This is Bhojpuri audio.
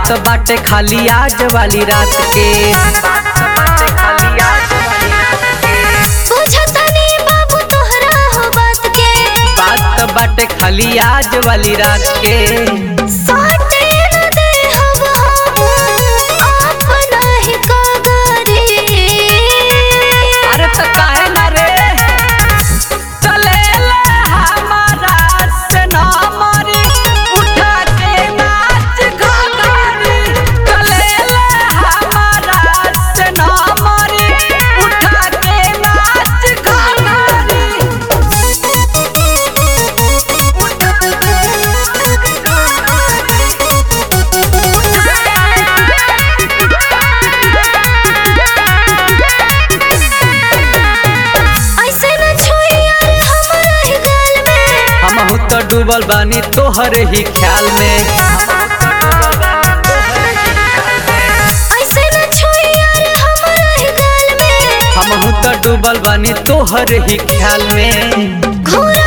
बात बाटे खाली आज वाली रात के बुझतनी बाबू तोहरा हो बात के बात बाटे खाली आज वाली रात के साटे न दे हम हम अपना ही कागरे अरे त काहे ना रे चले ले हमारा से ना मारी उठा के नाच घाघरी चले ले हमारा से ना मारी उठा के नाच घाघरी ऐसे न छोड़ी यार हमारा ही गाल में हमहू तो डूबल बानी तोहरे ही ख्याल में ऐसे न छोड़ी यार हमारा ही गाल में हमहू तो डूबल बानी तोहरे ही ख्याल में घोरा